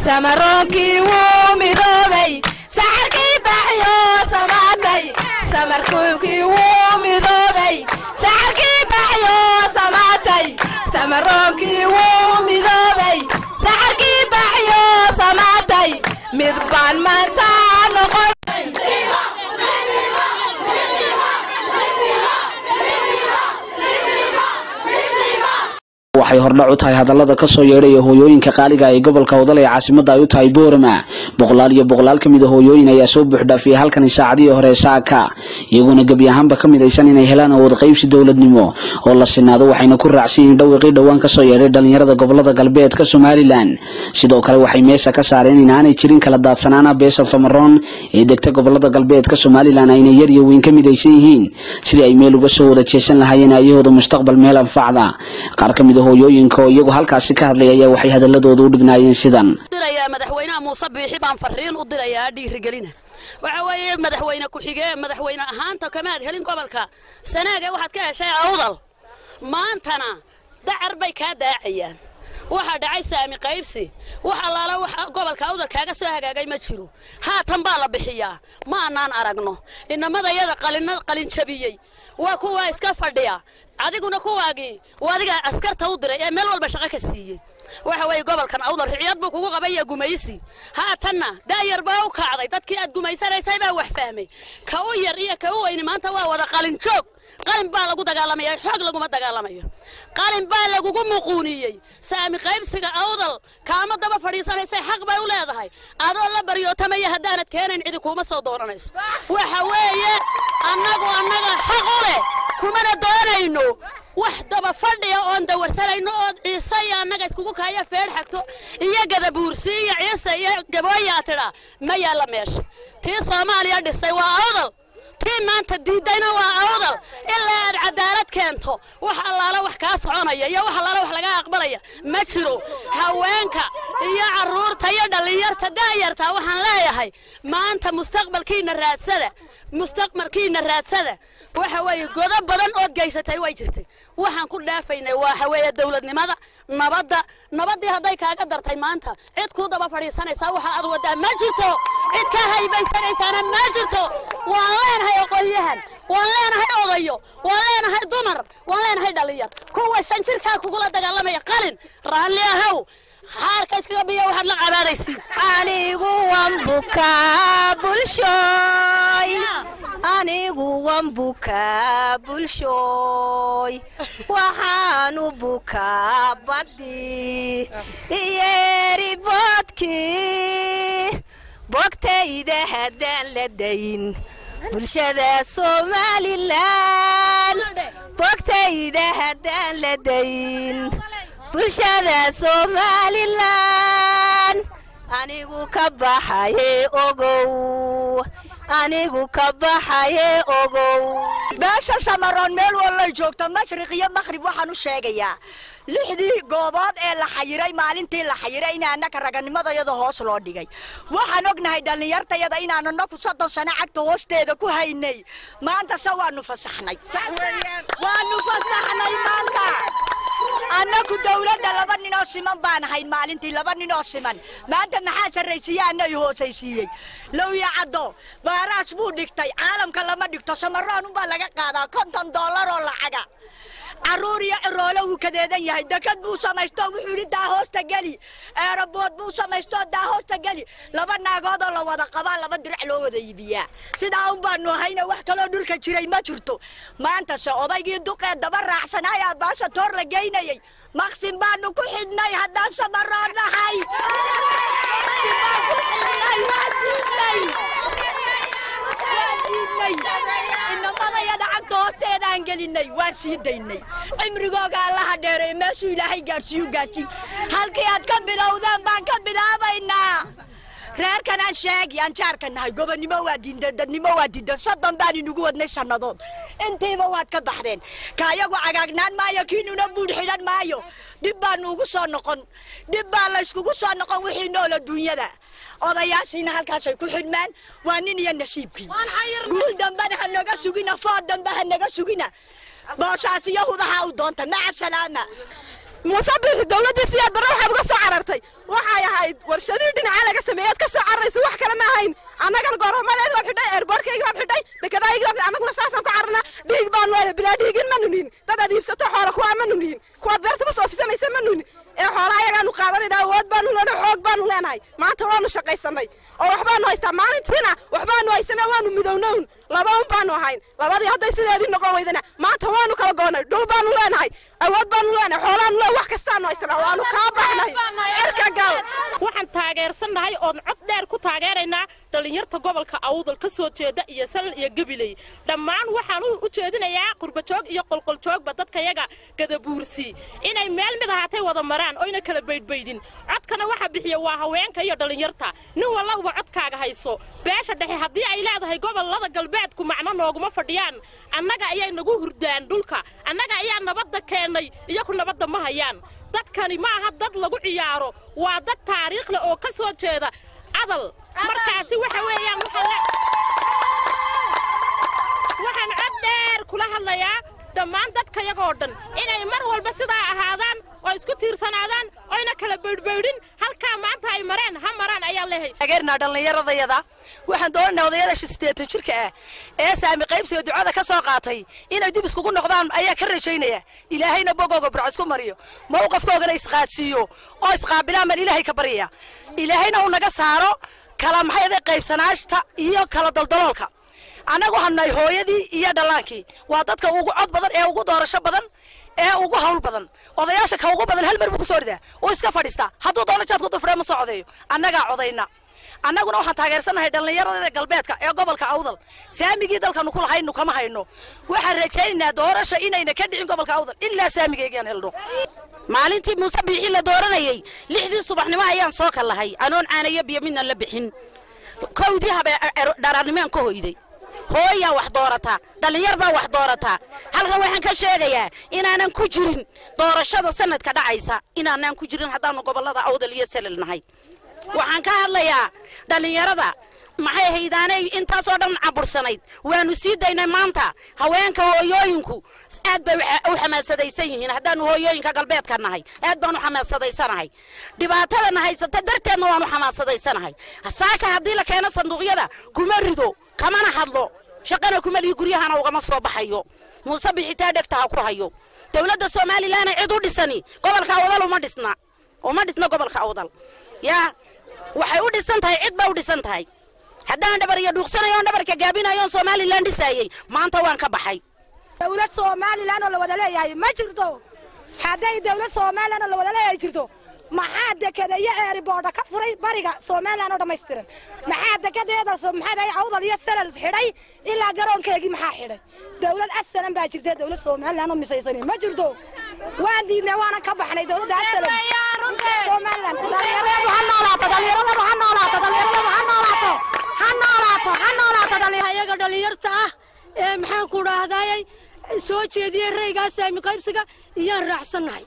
samaroonkii wuu midoobay saxarkii baxyo samaatay samarkuukii wuu midoobay saxarkii baxyo samaatay samaroonkii wuu midoobay saxarkii baxyo samaatay mid baan maanta noqon waxay hordhac u tahay hadallada ka soo yeedhaya hooyooyinka qaaliga ee gobolka wadal ee caasimada ay u tahay boorama boqolaal iyo boqolaal ka mid a hooyooyin ayaa soo buuxdhaafiyay halkani saacadihii hore saaka iyaguna gebi ahaanba ka midaysan inay helaan awood qaybsi dowladnimo oo la sinaado waxayna ku raacsan yihiin dhawiqii dhowaan kasoo yeedhay dhalinyarada gobolada galbeedka somalilan sidoo kale waxay meesha ka saareen in aanay jirin kala daadsanaana beesha samaroon ee degta gobolada galbeedka somalilan ayna yar iyo weyn ka midaysan yihiin sidii ay meel uga soo wada jeesan lahaayeen ayahooda mustaqbal meel anfacda qaar ka mid a hooyooyinka oo iyagu halkaasi ka hadlay ayaa waxay hadaladooda u dhignaayeen sidan dirayaa madaxweynaha muuse biixi baan fariin u dirayaa dhiirigelina waxa weeye madaxweyne ku-xigee madaxweyne ahaanta kamaad helin gobolka sanaaga waxaad ka heshay awdal maantana dacar bay kaa daacayaan waxaa dhacay saami qaybsi wax allaala wax gobolka awdal kaaga soo hagaagay ma jiro haatan baa la bixiyaa ma annaan aragno inamadayada qalin jabiyey waa kuwaa iska fadhiya adiguna kuwaagii waa adiga askarta u diray ee meel walba shaqo ka siiyey waxa weeye gobolkan awdal riciyad buu kugu qabaya gumaysi haatanna daayar baa u kacday dadkii aad gumaysanaysay baa wax fahmay ka u yar iyo ka u weyni maanta waa wada qalin joog qalin baa lagu dagaalamaya xoog laguma dagaalamayo qalin baa lagugu muquuniyey saami qaybsiga awdal kaama daba fadhiisanaysay xaq bay u leedahay adoo la baryootamaya haddaanad keenayn cidi kuuma soo doonanayso waxa weeye annagu annaga xaq u leh kumana doonayno wax daba fadhiya oon dawarsanayno oo ciise iyo annaga iskugu kaaya feedh xagto iyo gadabuursi iyo ciise iyo gabooyaa tidhaa ma yaalla meesha tii soomaaliya dhisay waa awdal tii maanta diidayna waa awdal ilaa aad cadaalad keento wax allaala wax kaa soconaya iyo wax allaala wax laga aqbalaya ma jiro haweenka iyo carruurta iyo dhallinyarta daayarta waxaan leeyahay maanta mustaqbalkiina raadsada mustaqbalkiina raadsada waxa weeye godo badan ood geysatay way jirtay waxaan ku dhaafaynay waxa weeye dowladnimada nabadda nabaddii hadday kaaga dartay maanta cid kuu daba fadhiisanaysaa waxa aad waddaa ma jirto cid ka haybaysanaysaana ma jirto waan leenahay oqolyahan waan leenahay odayo waan leenahay dumar waan leenahay dhallinyar kuwa shan jirkaa kugula dagaalamaya qalin raalli ahow xaarka iskaga biya waxaad la cabaadaysiin anigu wan bukaa bulshooy anigu wan bukaa bulshooy waxaanu bukaa baddi iyeeriboodkii bogtayda haddaan la dayin bulshada somalilan bogtayda haddaan la dayin bulshada somalilan anigu ka baxaye ogow anigu ka baxaye ogow beesha samaroon meel wallay joogto mashriq iyo makhrib waxaan u sheegayaa lixdii goobood ee la xayiray maalintii la xayiray in annaka raganimadayada hoos loo dhigay waxaan ognahay dhallinyartayada inaan annaku soddon sano cagta hoosteeda ku haynay maanta se waanu fasaxnay waanu fasaxnay maanta annaku dawladda laba ninoo siman baan ahayn maalintii laba ninoo siman maanta maxaa sarraysiiye annay hoosaysiiyey lowya caddo baaraas buu dhigtay caalamka lama dhigto samaroon unbaa laga qaadaa konton dollar oo lacaga carruur iyo ciroole wuu kadeedan yahay dekad buu samaysto wuxuu yidhi daa hoosta geli eerabood buu samaysto daa hoosta geli laba naagoodoo la wada qabaa laba dirac loo wada iibiyaa sidaa un baanu ahayna wax kaloo dhulka jiray ma jirto maantase odaygii duqee daba raacsanaayaa baasha toor la geynayay maqsin baanu ku xidhnay haddaan samaroon nahay maqsin baan ku xidhnay waa diidnay waa diidnay inamadayada cagta hoosteedaan gelinay waan sii daynay cimrigooga allaha dheereey meeshuu ilaahay gaarsiiyu gaarsiin halkii aad ka bilowdeen baan ka bilaabaynaa reerkan aan sheegi aan jaarka nahay gobonnimo waa diinda dadnimo waa diinda soddon baan inugu wadnay sannadood intiiba waad ka baxdeen kaayagu cagaagnaan maayo kiinuna buudh xidhan maayo dib baanu ugu soo noqon dib baa layskugu soo noqon wixii nool adduunyada odayaashiina halkaasay ku xidhmaan waa nin iyo nasiibkii guul dambena ha naga sugina food dambe ha naga sugina booshaas iyo hudaha u doonta maca salaama muuse biixi dowladdiisi aad barre waxaad uga soo carartay waxay ahayd warshadihii dhinacaa laga sameeyey aad ka soo cararaysa wax kale ma ahayn annagana goroomadeed baad xidhay eerboorkaygi baad xidhay dekedaygi baad annaguna saasaan ku cararnaa dhiig baanu leedahay bilaa dhiigin ma nunihin dad aad iibsato xoola kuwaa ma nunihin kuwaad beerta ku soo fisanaysa ma nunihin ee xoola ayagaanu qaadanayna awood baanu leenahay xoog baanu leenahay maanta waanu shaqaysanay oo waxbaanu haystaa maalintiina waxbaanu haysanaa waanu midownown laba un baanu ahayn labadii hadday sideedii noqon weydana maanta waanu kala goonay dhul baanu leenahay awood baanu leenahay xoolaanu leenahay wax kastaanu haysanaa waanu kaa baxnay cirka gal waxaan taageersannahay oon cod dheer ku taageeraynaa dhallinyarta gobolka awdal ka soo jeeda iyo salal iyo gabiley dhammaan waxaan u jeedinayaa qurbajoog iyo qolqoljoogba dadkayaga gadabuursi inay meel mid ahaatay wada maraan oyna kala baydhbaydhin codkana waxa bixiya waa haweenka iyo dhallinyarta nin wallauba codkaaga hayso beesha dhexe haddii ay leedahay gobollada galbeedku macno nooguma fadhiyaan annaga ayay nagu hurdaan dhulka annaga ayaa nabadda keennay iyaku nabadda ma hayaan dadkani ma aha dad lagu ciyaaro waa dad taariikh leh oo ka soo jeeda adal markaasi waxa weeyaan waxaan cod dheer kula hadlayaa dhammaan dadkayagoo dhan inay mar walba sidaa ahaadaan oo isku tiirsanaadaan oyna kala baydhbaydhin halkaa maanta ay mareen ha maraan ayaan leehay taageernaa dhallinyaradayada waxaan doonaynaa odayada sideetan jirka ah ee saami qaybsiga ducada ka soo qaatay inay dib iskugu noqdaan ayaa ka rajaynaya ilaahayna bogooga burco isku mariyo mawqafkoogana isqaadsiiyo oo isqaabilaan baan ilaahay ka baryaya ilaahayna uu naga saaro kala maxayada qaybsanaashta iyo kala daldaloolka annagu hanay hooyadii iyo dhallaankii waa dadka ugu cod badan ee ugu doorasho badan ee ugu hawl badan odayaasha ka ugu badan hal mar buu ku soo ridaa uu iska fadhiistaa hadduu doono jaad ku dufree ma soo codeeyo annagaa codayna annaguna waxaan taageersannahay dhallinyarada galbeedka ee gobolka awdal saamigii dalkanu ku lahaynu kama hayno waxaan rajaynaynaa doorasha inayna ka dhicin gobolka awdal ilaa saamigaygaan helno maalintii muuse biixi la dooranayay lixdii subaxnimo ayaan soo kallahay anoon caanayo biyo midna la bixin kowdii habe dharaarnimaan ka hoyday hooyaa wax doorataa dhallinyar baa wax doorataa halkan waxaan ka sheegayaa inaanan ku jirin doorashada sanadka dhacaysa inaanaan ku jirin haddaanu gobollada awdal iyo salal nahay waxaan ka hadlayaa dhallinyarada maxay haydaanay intaasoo dhan cabursanayd waanu sii daynay maanta haweenka hooyooyinku aad bay u xamaasadaysan yihiin haddaanu hooyooyinka galbeedka nahay aad baanu xamaasadayanahay dhibaatadana haysata darteedna waanu xamaasadayanahay saaka haddii la keeno sanduuqyada kuma rido kamana hadlo shaqana kuma lihi guryahana ugama soo baxayo muuse bixitaa dhegta ha ku hayo dowladda somalilan cid u dhisani gobolka awdal uma dhisna uma dhisna gobolka awdal yaa waxay u dhisan tahay cid baa u dhisan tahay haddaan dhabar iyo dhuuqsanayo on dhabarka gaabinayo on somalilan dhisaayey maanta waan ka baxay dowlad somalilan oo la wada leeyahay ma jirto hadday dowlad somalilan oo la wada leeyahay jirto maxaa dekedeeyo eeriboodha ka furay bariga somalilan oo dhammaystiran maxaa dekedeeda maxaa awdal iyo salal xidhay ilaa garoonkeegii maxaa xidhay dowlad asalan baa jirta dowlad somalilan oo misaysani ma jirto waan diidnay waanan ka baxnay dowladda asalan somalilan dhalinyaradu ha noolaato dhalinyaradu ha noolaato dhalinyaradu ha noolaato ha noolaato ha noolaato ayaga dhalinyarta ah ee maxaan ku dhahdayay soo jeediyey raygaa saami qaybsiga iyaan raacsannahay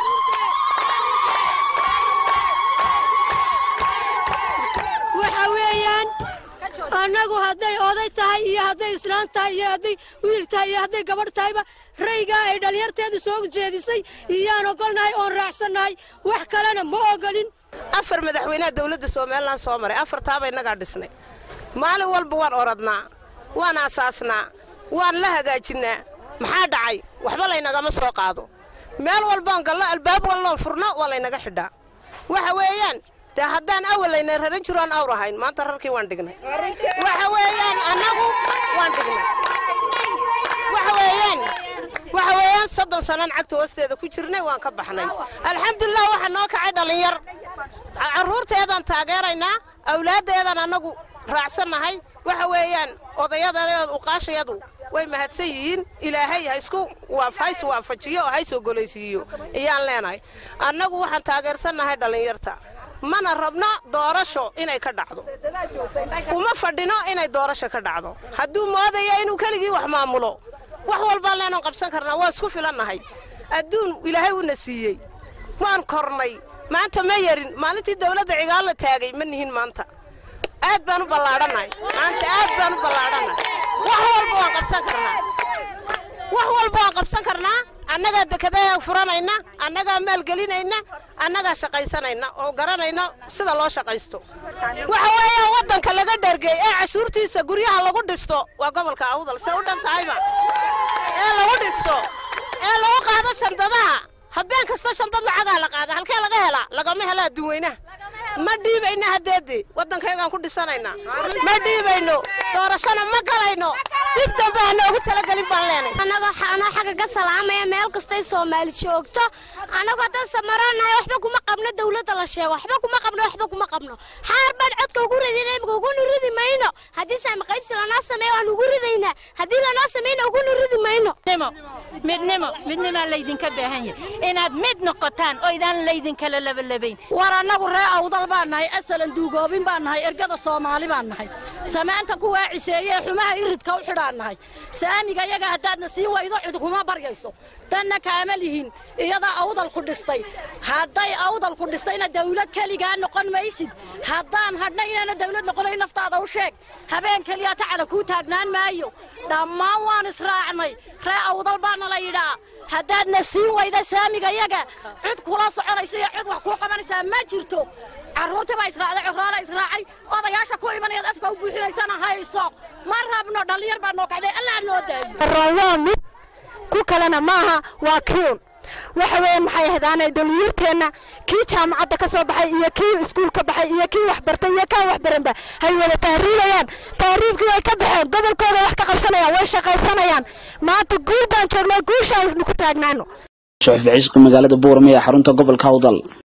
waxa weeyaan annagu hadday oday tahay iyo hadday islaan tahay iyo hadday wiil tahay iyo hadday gabadh tahayba raygaa ay dhalinyarteedu soo jeedisay iyaan ogolnahay oon raacsannahay wax kalena ma ogolin afar madaxweynaha dowladda somalilan soo maray afartaaba innagaa dhisnay maalin walba waan oradnaa waan aasaasnaa waan la hagaajinnaa maxaa dhacay waxba laynagama soo qaado meel walbaan galno albaab walloon furno waa laynaga xidhaa waxa weeyaan dee haddaan awal layna raran jiro aan awr ahayn maanta rarkii waan dhignay waxa weeyaan annagu waan dhignay waxa weeyaan waxa weeyaan soddon sannan cagta hoosteeda ku jirnay waan ka baxnay alxamdulilah waxaa noo kacay dhallinyar carruurteedaan taageeraynaa awlaaddeedaan annagu raacsannahay waxa weeyaan odayadeed uqaashayadu way mahadsan yihiin ilaahay haisku hays waafajiyo oo hays ogolaysiiyo ayaan leenahay annagu waxaan taageersannahay dhallinyarta mana rabno doorasho inay ka dhacdo uma fadhino inay doorasho ka dhacdo hadduu moodaya inuu keligii wax maamulo wax walbaan leenan qabsan karnaa waa isku filannahay adduun ilaahay una siiyey waan kornay maanta ma yarin maalintii dowladda cigaal la taagay ma nihin maanta aad baan u ballaadhannahay maanta aad baan u ballaadhannahay wax walba waan qabsan karnaa wax walba waan qabsan karnaa annagaa dekadaha furanayna annagaa maalgelinayna annagaa shaqaysanayna oo garanayna sida loo shaqaysto waxa weeyaan waddanka laga dhergey ee cashuurtiisa guryaha lagu dhisto waa gobolka awdal se u dhan tahayba ee lagu dhisto ee lagu qaado shandadaha habeen kasta shandad lacagaa la qaada halkee laga helaa lagama helo adduunweynaha ma dhiibayna haddeedii waddankaygaan ku dhisanaynaa ma dhiibayno doorashana ma galayno dib dambe ha noogu talagelin baan leenay anagoo anoo xagga ka salaamaya meel kastay soomaali joogto anagoo dad samaranahay waxba kuma qabno dawladda la sheego waxba kuma qabno waxba kuma qabno xaar baan codka ugu ridina imika uguna ridi mayno haddii saami qaybsi lanoo sameeyo waan ugu ridaynaa haddii lanoo sameyna uguna ridi mayno midnimo midnimaa laydinka baahan yahay inaad mid noqotaan oo idaan laydinkala labalabayn war annagu ree awdal baan nahay asalan duugoobin baan nahay ergada soomaali baan nahay samaanta ku waaciseeye ee xumaha iridka u xidhaan nahay saamiga yaga haddaadna sii waydo cid kuma baryayso tanna kaama lihin iyadaa awdal ku dhistay hadday awdal ku dhistayna dawlad keligaa noqon maysid haddaan hadhna inaana dawlad noqonayn naftaada u sheeg habeen keliyaa tacala kuu taagnaan maayo dhammaan waan israacnay ree awdal baana la yidhaa haddaadna siin wayda saamiga yaga cid kula soconaysa iyo cid wax kuu qabanaysaa ma jirto carruurtii baa israacday coraala israacay odayaasha ku imanayaad afka u buuxinaysana hayso ma rabno dhallinyar baa noo kacday allaa noo daayo waa mid ku kalena maaha waa kiun waxa weeye maxay ahdaanay dhalinyarteenna kii jaamacadda ka soo baxay iyo kii iskuul ka baxay iyo kii waxbartay iyo kaan waxbaranba hay wada tahriibayaan tahriibkii way ka baxeen gobolkooda wax ka qabsanayaan way shaqaysanayaan maanta guul baan joognaa guushaan ku taagnaano suxuf cisqi magaalada buurame ee xarunta gobolka awdal